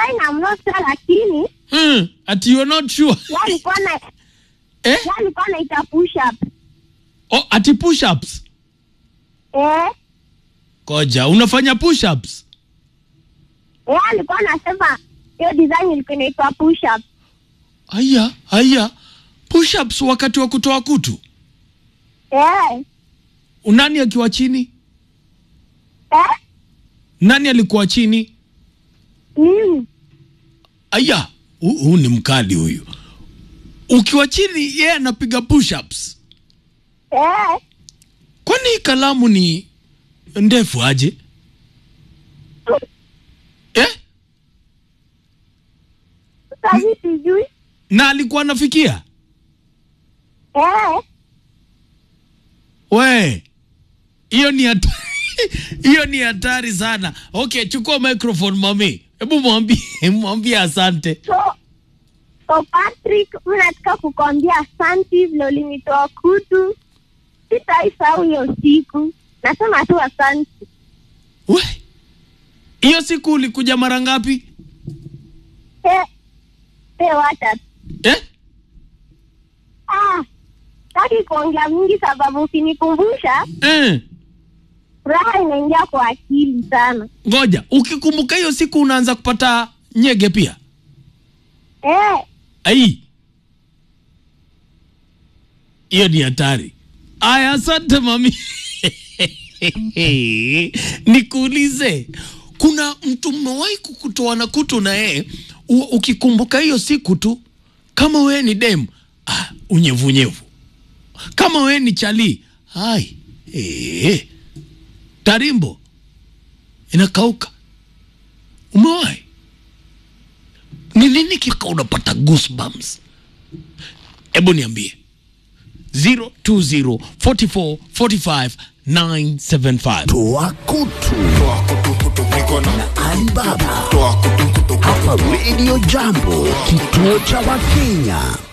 fine, I'm not sure lakini mm. ati you're not sure yeye alikuwa na eh? yeye alikuwa anaita push up. oh, ati push ups Eh, koja unafanya push ups yeye alikuwa anasema hiyo design ilikuwa inaitwa push up. haya haya push ups wakati wa kutoa kutu Eh, nani akiwa chini eh, nani alikuwa chini mimi. aya hu- huu ni mkali huyu ukiwa chini yeye anapiga push ups Eh, kwani hii kalamu ni ndefu aje eh? sasa mimi sijui. na alikuwa anafikia Eh, we hiyo ni hata- hiyo ni hatari sana okay chukua microphone mami hebu mwambie mwambie asante so so Patrick, mimi nataka kukwambia asante vile ulinitoa kutu. Sitaisahau hiyo siku. Nasema tu asante. we hiyo siku ulikuja mara ngapi Eh, eh, wacha eh? Ah, sitaki kuongea mingi sababu ukinikumbusha Eh. furaha inaingia kwa akili sana. ngoja ukikumbuka hiyo siku unaanza kupata nyege pia Eh, ai hiyo ni hatari aya asante mami nikuulize kuna mtu mmewahi kukutoa na kutu na yeye u- ukikumbuka hiyo siku tu kama wewe ni dem ah, unyevunyevu kama wewe ni chali hai eh, tarimbo inakauka umewahi ni nini kika unapata goosebumps hebu niambie 020 44 45 975 Toa kutu na Alibaba hapa Radio Jambo, kituo cha Wakenya.